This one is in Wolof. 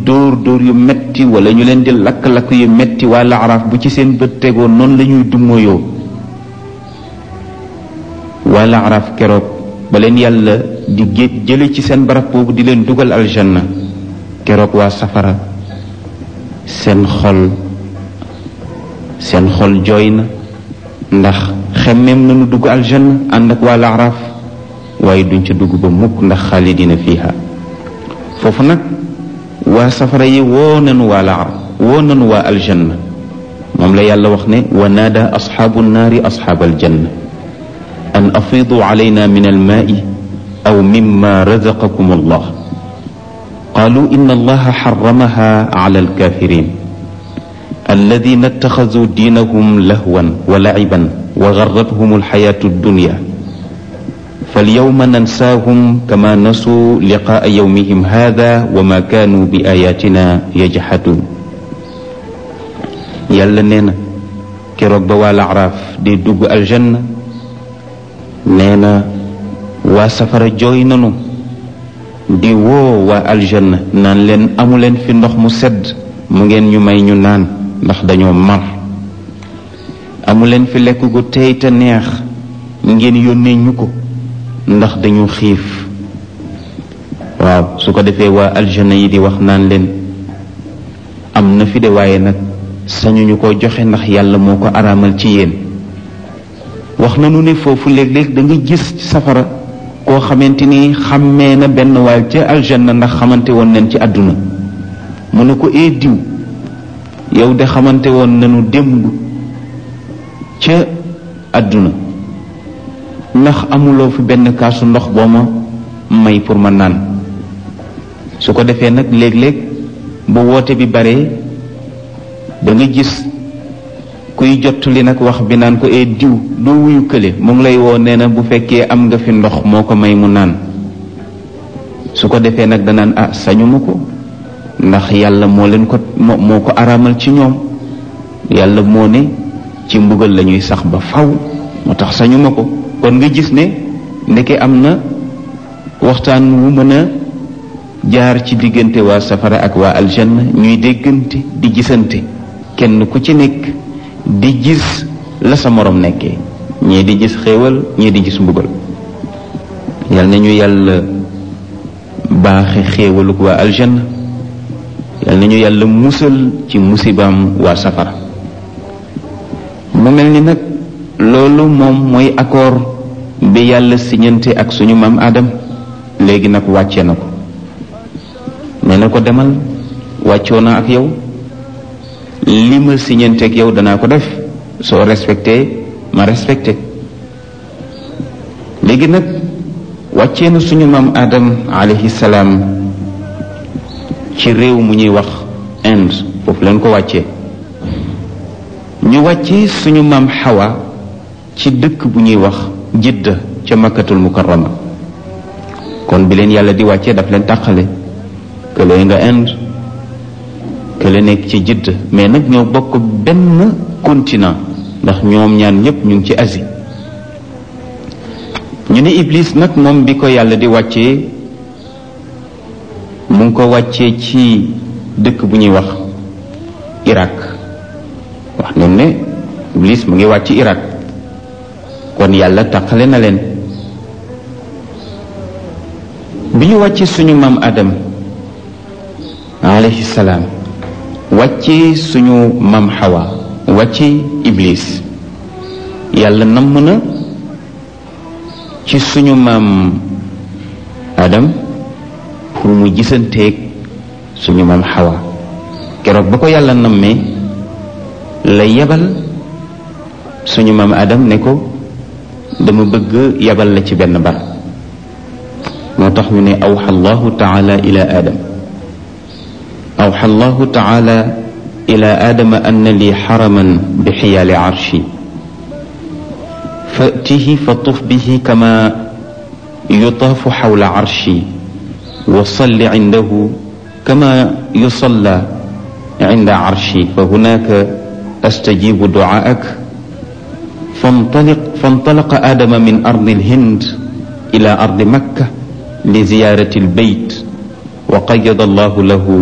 dóor dóor yu metti wala ñu leen di lakk-lakk yu metti waa laaraaf bu ci seen bët tegoo noonu la ñuy dummoyoo waa laaraaf keroog ba leen yàlla di gé jële ci seen barab boobu di leen dugal aljanna keroog waa safara seen xol seen xol jooy na ndax xemmeem nañu dugg aljanna ànd ak waa laaraaf waaye duñ ca dugg ba mukk ndax xaalidina fiha foofu nag waa safara yi woo nanu waa laaraaf woo nanu waa aljanna moom la yàlla wax ne wa naada asxaabu nnaari asxaab aljanna an afiidu calayna min almaai aw mimma razaqakum allah qaalu inna allaha xaramaha cala alkafirin alladina ittaxazuu diinahum lahwan wa laciban wa garrathum alxayaatu addunya falyawma nansaahum kama nasuu liqaa yawmihim hada wa ma kaanu bi ayatina yajxaduun yàlla nee na keroog ba waa laaraaf di dugg aljanna nee na waa safara jooy nanu di woo waa aljanna naan leen amuleen fi ndox mu sedd mu ngeen ñu may ñu naan ndax dañoo mar amuleen fi lekk gu tey te neex ngeen yónnee ñu ko ndax dañu xiif waaw su ko defee waa aljanna yi di wax naan leen am na fi de waaye nag sañuñu ko joxe ndax yàlla moo ko araamal ci yéen wax nañu ne foofu léeg-léeg da nga gis safara koo xamante ni xàmmee na benn waay ca aljanna ndax xamante woon nañ ci àdduna mu ne ko ee diw yow de xamante woon nañu démb ca àdduna ndax amuloo fi benn kaasu ndox boo ma may pour ma naan su ko defee nag léeg-léeg bu woote bi baree da nga gis kuy jot li nag wax bi naan ko ee diw doo wuyu kële mu ngi lay woo nee na bu fekkee am nga fi ndox moo ko may mu naan su ko defee nag danaan ah sañu ma ko ndax yàlla moo leen ko moo ko araamal ci ñoom yàlla moo ne ci mbugal la ñuy sax ba faw moo tax sañu ma ko kon nga gis ne ndeke am na waxtaan wu mën a jaar ci diggante waa safara ak waa aljanna ñuy déggante di gisante kenn ku ci nekk di gis la sa morom nekkee ñii di gis xéewal ñii di gis mbugal yal na ñu yàlla baaxe xéewaluk waa aljanna yal na ñu yàlla musal ci musibaam waa safara mu mel ni nag loolu moom mooy accord bi yàlla siñante ak suñu maam Adam léegi nag wàcce na ko nee na ko demal wàccoo na ak yow li ma siñante ak yow danaa ko def soo respecté ma respecté léegi nag wàccee na suñu maam Adam alayhi salaam ci réew mu ñuy wax Inde foofu leen ko wàccee ñu wàccee suñu maam Hawa ci dëkk bu ñuy wax Jidda ca makkatul mukarrama kon bi leen yàlla di wàccee daf leen tàqale kële nga Inde kële nekk ci Jidda mais nag ñoo bokk benn continent ndax ñoom ñaan ñépp ñu ngi ci Asie ñu ne Iblis nag moom bi ko yàlla di wàccee mu ngi ko wàccee ci dëkk bu ñuy wax Irak wax nañ ne Iblis mu ngi wàcc Irak kon yàlla taqale na leen bi ñu wàccee suñu maam Adam alayhi salaam wàccee suñu maam Hawa wàccee Iblis yàlla namm na ci suñu maam Adam pour mu gisanteeg suñu maam Hawa keroog ba ko yàlla nammee la yebal suñu maam Adam ne ko dama bëgg yebal la ci benn bar moo tax ñu ne awxa allahu taala ila adam awxa allahu taala ila adama anna li xaraman bi xiyaali arshi fatihi fa tuf bihi kama yutaafu xawla arshi wa salli cindahu kama yusalla cinda arshi fa hunaka astajibu ducaak فانطلق فانطلق آدم من أرض الهند إلى أرض مكة لزيارة البيت وقيض الله له